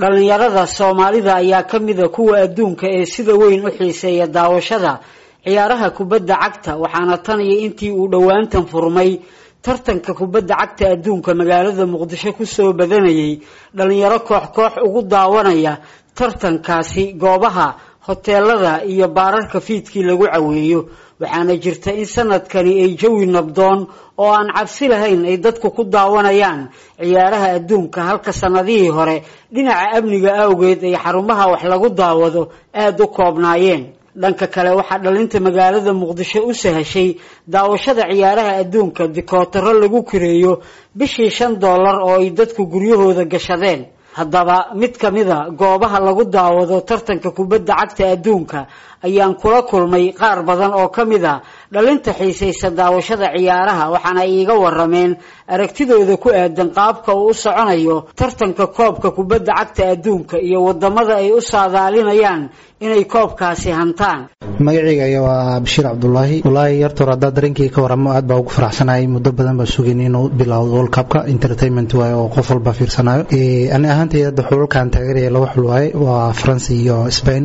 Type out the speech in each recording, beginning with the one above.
dhallinyarada soomaalida ayaa ka mida kuwa adduunka ee sida weyn u xiiseeya daawashada ciyaaraha kubadda cagta waxaana tan iyo intii uu dhowaantan furmay tartanka kubadda cagta adduunka magaalada muqdisho kusoo badanayay dhallinyaro koox koox ugu daawanaya tartankaasi goobaha hoteelada iyo baararka fiidkii lagu caweeyo waxaana jirta in sanadkani ay jawi nabdoon oo aan cabsi lahayn ay dadku ku daawanayaan ciyaaraha adduunka halka sanadihii hore dhinaca amniga awgeed ay xarumaha wax lagu daawado aada u koobnaayeen dhanka kale waxaa dhalinta magaalada muqdisho u sahashay daawashada ciyaaraha adduunka dikootaro lagu kireeyo bishii shan dollar oo ay dadku guryahooda gashadeen haddaba mid ka mida goobaha lagu daawado tartanka kubadda cagta adduunka ayaan kula kulmay qaar badan oo ka mid a dhalinta xiisaysa daawashada ciyaaraha waxaana ay iiga warameen aragtidooda ku aadan qaabka uu u soconayo tartanka koobka kubadda cagta adduunka iyo wadamada ay u saadaalinayaan inay koobkaasi hantaan magacayga waa bashiir cabdulaahi walaahi yartoor haddaa dareenkii ka waramo aad baa ugu faraxsanahay muddo badan baa sugayn inuu bilowdo world cupka entertainment waaye oo qof walba fiirsanayo ani ahaantay hadda xulalkan taageeraya laba xul waaye waa france iyo spain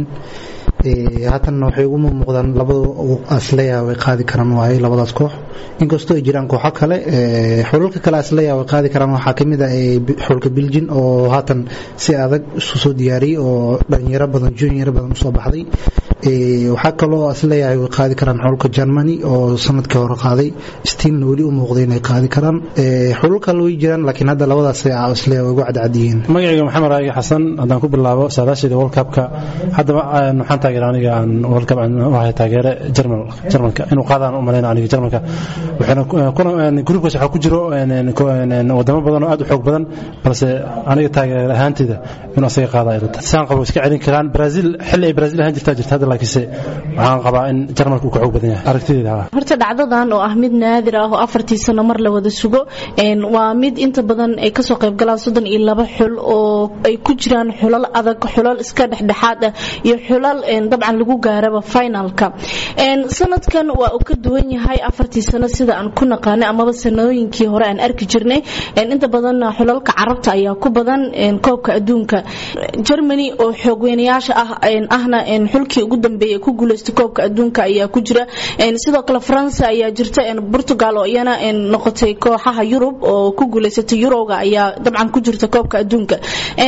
haatanna waxay ugu muuqdaan labada asleya way qaadi karaan waaye labadaas koox inkastoo ay jiraan kooxo kale xulalka kale asleya way qaadi karaan waxaa kamid ah xulka biljin oo haatan si adag isu soo diyaariyey oo dhalinyaro badan junior badan usoo baxday waxaa kaloo asleeyahay way qaadi karaan xulka germany oo sanadkii hore qaaday stiilna weli u muuqday inay qaadi karaan xulal kale way jiraan laakiin hadda labadaas asleeya way ugu cadcadyihiin magacayga maxamed raagi xasan haddaan ku bilaabo saadaasheeda world cupka haddaba waxaan taageera aniga aan world cup waxay taageere german germanka inuu qaadaan u malayna aniga germanka waxayna gruubkaas waxaa ku jiro wadamo badan oo aad u xoog badan balse aniga taageer ahaanteyda inuu asaga qaada ay rata saan qabo iska celin karaan brazil xilli ay brazil ahaan jirtaa jirta hadda laakiinse waxaan qabaa in jarmalka uu ka xoog badan yahay aragtideyda horta dhacdadan oo ah mid naadir ah oo afartii sano mar la wada sugo waa mid inta badan ay kasoo qayb galaan soddon iyo laba xul oo ay ku jiraan xulal adag xulal iska dhexdhexaad ah iyo xulal dabcan lagu gaaraba finalka sanadkan waa uu ka duwan yahay afartii sano sida aan ku naqaanay amaba sanooyinkii hore aan arki jirnay inta badan xulalka carabta ayaa ku badan koobka adduunka germany oo xoogweynayaasha ah ahna xulkii ugu dambeeyay ku guuleystay koobka adduunka ayaa ku jira sidoo kale france ayaa jirta portugal oo iyana noqotay kooxaha yurub oo ku guuleysatay eurowga ayaa dabcan ku jirta koobka adduunka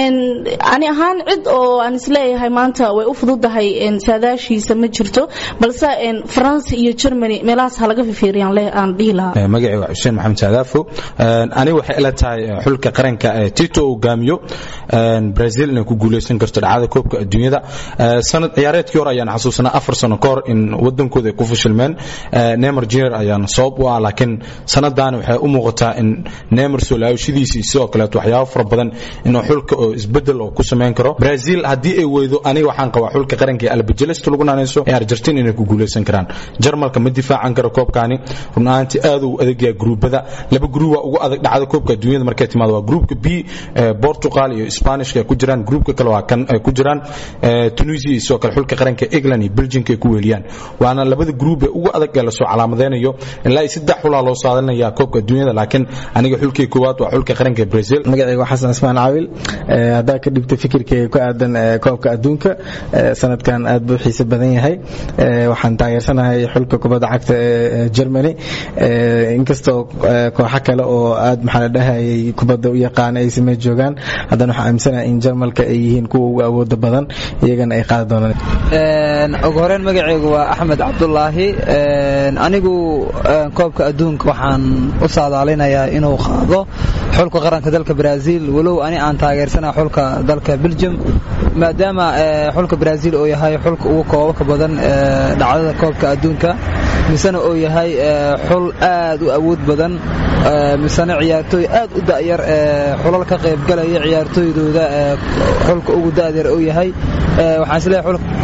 ani ahaan cid oo aan isleeyahay maanta way u fududahay saadaashiisa ma jirto balse france iyo germany meelahaas ha laga fifiiriyaan aan dhihi lahaa magacii waa xuseen maxamed saadaafo ani waxay ila tahay xulka qaranka tito hogaamiyo brazil inay ku guuleysan karto dhacdada koobka adduunyada sanad ciyaareedkii hore ayaan xasuusanaa afar sano ka hor in wadankooda ay ku fashilmeen neymar junior ayaan sabab u ah laakiin sanadaani waxay u muuqataa in neymar soo laawashadiisii sidoo kaleeto waxyaabo fara badan inuu xulka oo isbedel oo ku samayn karo brazil haddii ay weydo aniga waxaan qabaa xulka qaranka ee albajelesta lagu naanayso ee argentina inay ku guuleysan karaan jarmalka ma difaacan karo koobkaani run ahaantii aad uu adagyaa gruubada laba gruub waa ugu adag dhacda koobka adduunyada markay timaado waa gruubka b portugal iyo spanishka ay ku jiraan gruubka kale waa kan ay ku jiraan tunisia iyo sidoo kale xulka qaranka england iyo belgiumka ay ku weeliyaan waana labada gruub ee ugu adag ee lasoo calaamadeynayo ilaa iyo saddex xulaa loo saadalinaya koobka adduunyada laakiin aniga xulkii koowaad waa xulka qaranka brazil magacayga xasan ismaan caawil haddaa ka dhibta fikirkayga ku aadan koobka adduunka sanadkan aad buu xiise badan yahay waxaan taageersanahay xulka kubadda cagta ee germany inkastoo kooxo kale oo aad maxaa la dhahayay kubadda u yaqaana ay samey joogaan haddana waxaan aaminsanahay in jarmalka ay yihiin kuwa ugu awooda badan iyagana ay qaadi doonaan ugu horeyn magacaygu waa axmed cabdulaahi anigu koobka adduunka waxaan u saadaalinayaa inuu qaado xulka qaranka dalka brazil walow ani aan taageersana xulka dalka belgium maadaama xulka brazil uu yahay xulka ugu koobabka badan dhacdada koobka adduunka misena uu yahay xul aad u awood badan misena ciyaartooy aad u da'yar xulal ka qaybgalaya ciyaartooydooda xulka ugu da'yar uu yahay waxaan isleeyahay xulka kubadda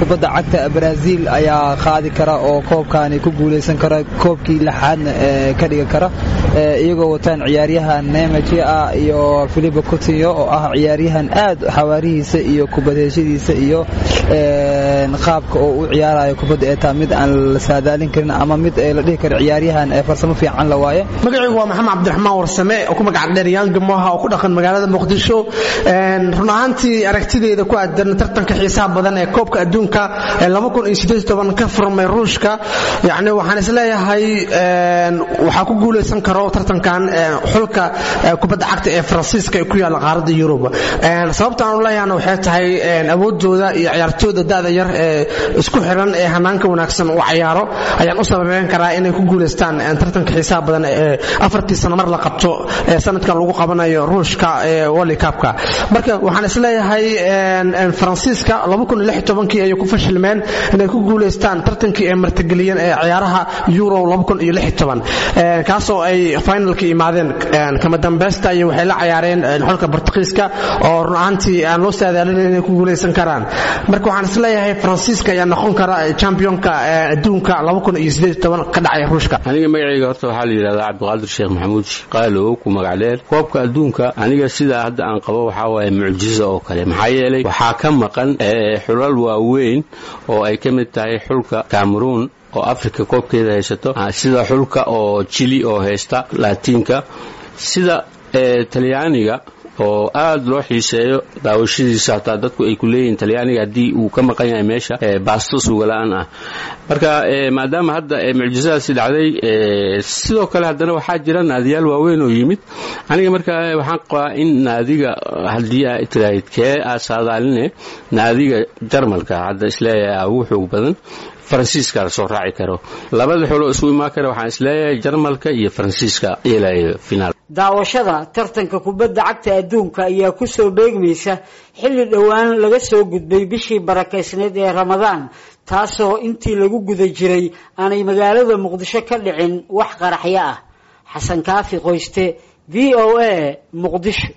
cagta brazil ayaa qaadi kara oo koobkaani ku guulaysan kara koobkii lixaadna ka dhigi kara iyagoo wataan ciyaaryahan nemagia iyo philipo coutinho oo ah ciyaaryahan aad xawaarihiisa iyo kubadheeshadiisa iyo qaabka oo u ciyaarayo kubadda ee taa mid aan la saadaalin karin ama mid la dhihi karo ciyaaryahan farsamo fiican la waaye magacaygu waa maxamed cabdiraxmaan warsame oo ku magac dheer yaanga moha oo ku dhaqan magaalada muqdisho run ahaantii aragtideeda ku aadan tartanka xiisaha badan ee koobka adduunka ka furmay ruushka yani waxaan isleeyahay waxaa ku guulaysan karo tartankan xulka kubadda cagta ee faransiiska ee ku yaalla qaaradda yurub sababta aan u leeyahana waxay tahay awoodooda iyo ciyaartooyda da'da yar ee isku xiran ee hanaanka wanaagsan u cayaaro ayaan u sababeyn karaa inay ku guulaystaan tartanka xiisaha badan ee afartii sano mar la qabto ee sanadkan lagu qabanayo ruushka ee world cupka marka waxaan isleeyahay faransiiska kii ayay ku fashilmeen inay ku guulaystaan tartankii ay martigeliyeen ee ciyaaraha euro kaasoo ay finalka imaadeen kama dambaysta iyo waxay la cayaareen xulka bortugiiska oo run ahaantii aan loo saadaalinayn inay ku guulaysan karaan marka waxaan isleeyahay faransiiska ayaa noqon kara championka adduunka ka dhacay ruushka aniga magacayga horta waxaa la yidhahdaa cabdiqaadir sheekh maxamuud qaalow ku magac dheer koobka adduunka aniga sidaa hadda aan qabo waxaa waaye mucjizo oo kale maxaa yeelay waxaa ka maqan xulal waaweyn oo ay ka mid tahay xulka cameroon oo africa koobkeeda haysato sida xulka oo jili oo haysta laatiinka sida talyaaniga oo aad loo xiiseeyo daawashadiisa hataa dadku ay ku leeyihiin talyaaniga haddii uu ka maqan yahay meesha baasto suugala'aan ah marka maadaama hadda mucjisadaasi dhacday sidoo kale haddana waxaa jira naadiyaal waaweyn oo yimid aniga marka waxaan qabaa in naadiga haddii aa tiraahid kee aa saadaaline naadiga jarmalka hadda isleeyahay ugu xoog badan faransiiska la soo raaci karo labada xuloo isku imaan kara waxaan isleeyahay jarmalka iyo faransiiska yeelayo finaal daawashada tartanka kubadda cagta adduunka ayaa ku soo beegmaysa xilli dhowaan laga soo gudbay bishii barakaysneed ee ramadaan taasoo intii lagu guda jiray aanay magaalada muqdisho ka dhicin wax qaraxyo ah xasan kaafi qoyste v o a muqdisho